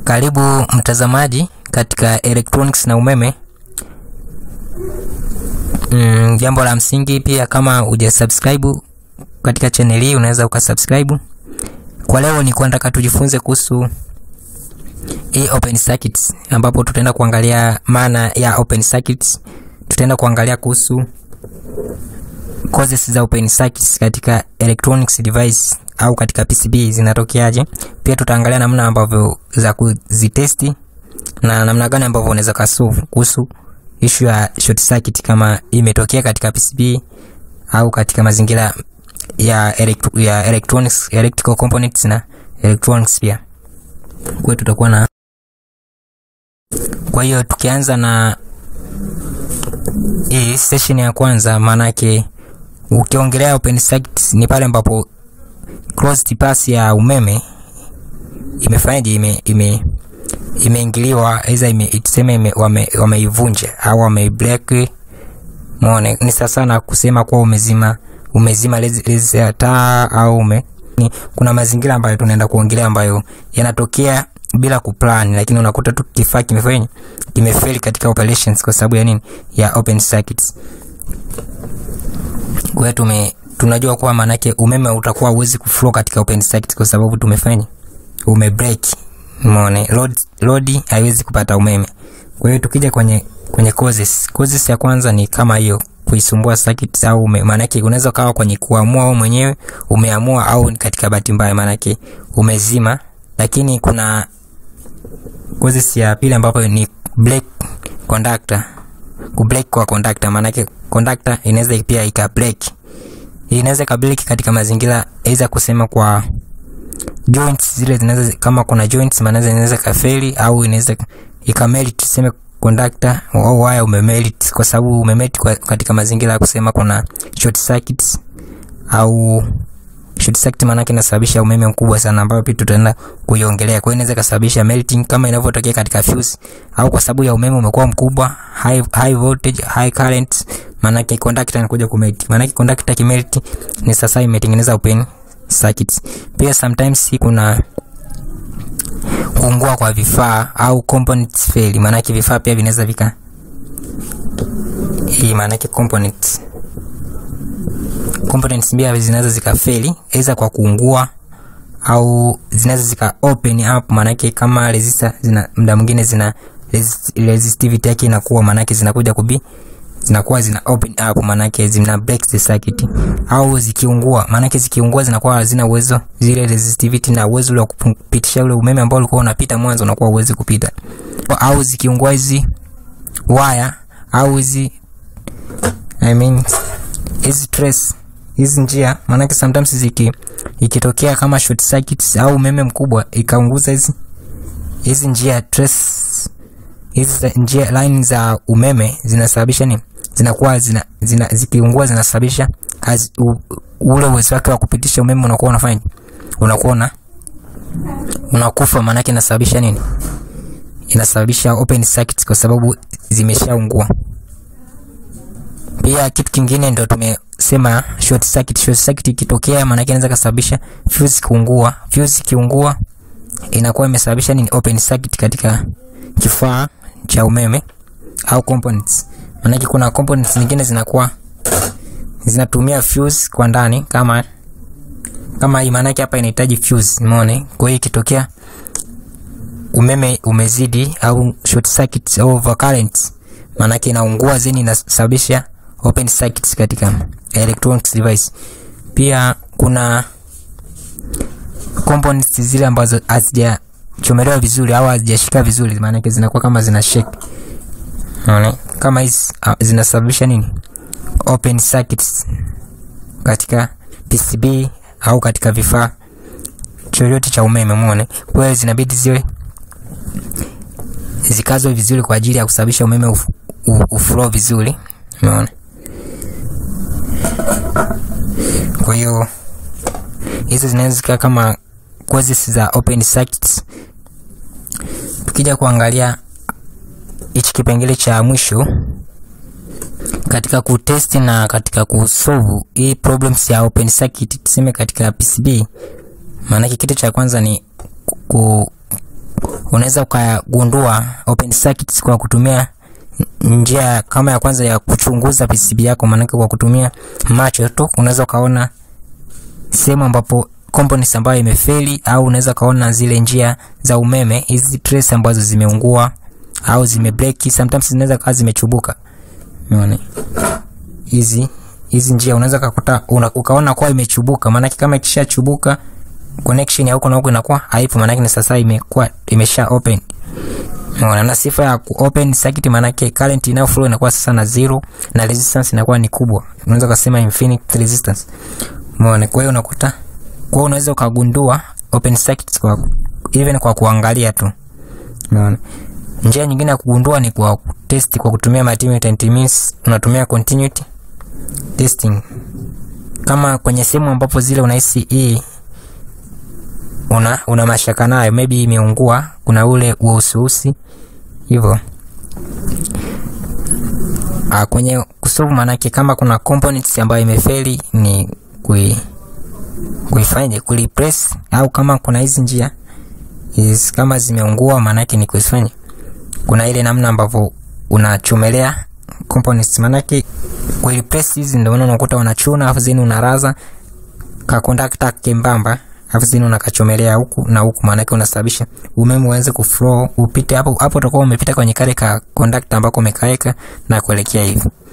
Karibu mtazamaji katika electronics na umeme. Mm, jambo la msingi pia, kama hujasubscribe katika channel hii unaweza ukasubscribe. Kwa leo ni kwa nataka tujifunze kuhusu hii open circuits, ambapo tutaenda kuangalia maana ya open circuits. Tutaenda kuangalia kuhusu causes za open circuits katika electronics device au katika PCB zinatokeaje. Pia tutaangalia namna ambavyo za kuzitesti na namna gani ambavyo unaweza kasolve kuhusu issue ya short circuit kama imetokea katika PCB au katika mazingira ya, electro, ya electronics, electrical components na electronics pia. Kwa hiyo tutakuwa na kwa hiyo tukianza na hii session ya kwanza, maana yake ukiongelea open circuit ni pale ambapo closed path ya umeme imefanyaje, ime ime imeingiliwa aidha ime, tuseme ime, wame, wameivunja au wameibreak. Muone ni sasa sana kusema kuwa umezima umezima lezi ya taa au ume ni, kuna mazingira ambayo tunaenda kuongelea ambayo yanatokea bila kuplan, lakini unakuta tu kifaa kimefanya kimefeli katika operations kwa sababu ya nini? Ya open circuits. Kwa hiyo tume tunajua kuwa maanake umeme utakuwa uwezi kuflow katika open circuit kwa sababu tumefanya ume break. Umeona, load load haiwezi kupata umeme. Kwa hiyo tukija kwenye kwenye causes, causes ya kwanza ni kama hiyo kuisumbua circuit au maanake unaweza kawa kwenye kuamua wewe mwenyewe umeamua, au katika bahati mbaya maanake umezima. Lakini kuna causes ya pili ambapo ni break conductor, ku break kwa conductor, maanake conductor inaweza pia ika break inaweza kabiliki katika mazingira aidha kusema kwa joints zile zinaweza kama kuna joints maana inaweza kafeli au inaweza ikamelt tuseme conductor au wire umemelt kwa sababu umemelt kwa, katika mazingira ya kusema kuna short circuits au short circuit maana yake inasababisha umeme mkubwa sana ambao pia tutaenda kuiongelea. Kwa hiyo inaweza kusababisha melting kama inavyotokea katika fuse au kwa sababu ya umeme umekuwa mkubwa high, high voltage high current maana yake conductor inakuja kumelt. Maana yake conductor kimelt ni sasa imetengeneza open circuits. Pia sometimes kuna kuungua kwa vifaa au components fail, maana yake vifaa pia vinaweza vika hii, maana yake components components pia zinaweza zikafeli aidha kwa kuungua au zinaweza zika open up, maana yake kama resistor zina muda mwingine zina resist, resistivity yake inakuwa, maana yake zinakuja kubi zinakuwa zina open up, maana yake zina break the circuit, au zikiungua, maana yake zikiungua zinakuwa hazina uwezo zile resistivity na uwezo wa kupitisha ule umeme ambao ulikuwa unapita mwanzo unakuwa uwezi kupita, au zikiungua hizi wire au hizi I mean hizi trace hizi njia, maana yake sometimes ziki ikitokea kama short circuits au umeme mkubwa ikaunguza hizi hizi njia trace hizi njia line za umeme zinasababisha nini? Zinakuwa zina, zina zikiungua zinasababisha ule uwezo wake wa kupitisha umeme unakuwa unafanya unakuwa una unakufa. Maana yake inasababisha nini? Inasababisha open circuit kwa sababu zimeshaungua. Pia kitu kingine ndio tumesema short circuit. Short circuit ikitokea, maana yake inaweza kusababisha fuse kuungua. Fuse kiungua inakuwa imesababisha nini? Open circuit katika kifaa cha umeme au components. Maana kuna components nyingine zinakuwa zinatumia fuse kwa ndani kama kama hii, maana hapa inahitaji fuse, umeona? Kwa hiyo ikitokea umeme umezidi au short circuit au overcurrent, maana inaungua zeni, inasababisha open circuits katika electronics device. Pia kuna components zile ambazo hazija chomelewa vizuri au hazijashika vizuri, maana yake zinakuwa kama zina shake. Unaona? Kama hizi zinasababisha nini? Open circuits katika PCB au katika vifaa chochote cha umeme, umeona? Kwa hiyo zinabidi ziwe zikazwe vizuri kwa ajili ya kusababisha umeme uf, uflow vizuri, umeona? Kwa hiyo hizo zinaweza zikaa kama causes za open circuits. Tukija kuangalia hichi kipengele cha mwisho katika kutest na katika kusolve hii problems ya open circuit, tuseme katika PCB, maanake kitu cha kwanza ni ku unaweza ukagundua open circuits kwa kutumia njia kama ya kwanza ya kuchunguza PCB yako, maanake kwa kutumia macho tu unaweza ukaona sehemu ambapo components ambayo imefeli, au unaweza ukaona zile njia za umeme, hizi trace ambazo zimeungua au zimebreak, sometimes zinaweza kawa zimechubuka. Umeona hizi hizi njia unaweza kukuta una, ukaona kwa imechubuka, maanake kama ikishachubuka connection ya huko na huko inakuwa haipo, maanake ni sasa imekuwa imesha open. Unaona, na sifa ya ku open circuit maanake current inayo flow inakuwa sasa na zero na resistance inakuwa ni kubwa, unaweza kusema infinite resistance. Umeona, kwa hiyo unakuta kwa hiyo unaweza ukagundua open circuits kwa even kwa kuangalia tu. Umeona, njia nyingine ya kugundua ni kwa test kwa kutumia multimeter, it means unatumia continuity testing kama kwenye sehemu ambapo zile unahisi hii una, una mashaka nayo, maybe imeungua, kuna ule uhususi hivyo. Ah, kwenye kusolve manake kama kuna components ambayo imefeli ni kui kuifanya kureplace, au kama kuna hizi njia is kama zimeungua, manake ni kuifanya, kuna ile namna ambavyo unachomelea components, manake kureplace hizi ndio maana unakuta unachuna afu zini unaraza ka conductor kembamba afu zini unakachomelea huku na huku, maana yake unasababisha umeme uanze kuflow upite hapo hapo, utakuwa umepita kwenye kale ka conductor ambako umekaeka na kuelekea hivi.